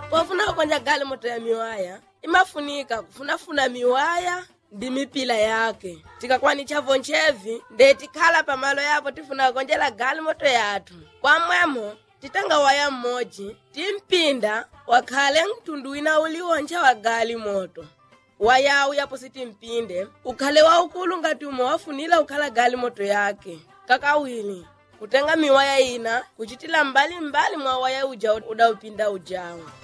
pofuna kukonja gali moto ya miwaya imafunika kufunafuna miwaya ndi mipila yake tikakwanichavo nchevi nde tikhala pamalo yapo tifuna kukonjera gali moto yathu kwamwemo titanga waya mmodzi timpinda wakhale mtundu wina uliwonja wa gali moto wayawu yapo sitimpinde ukhale waukulu ngati umwe wafunira ukhala gali moto yake kakawiri kutenga miwaya ina kuchitila mbali mbali mwa waya uja udaupinda ujawo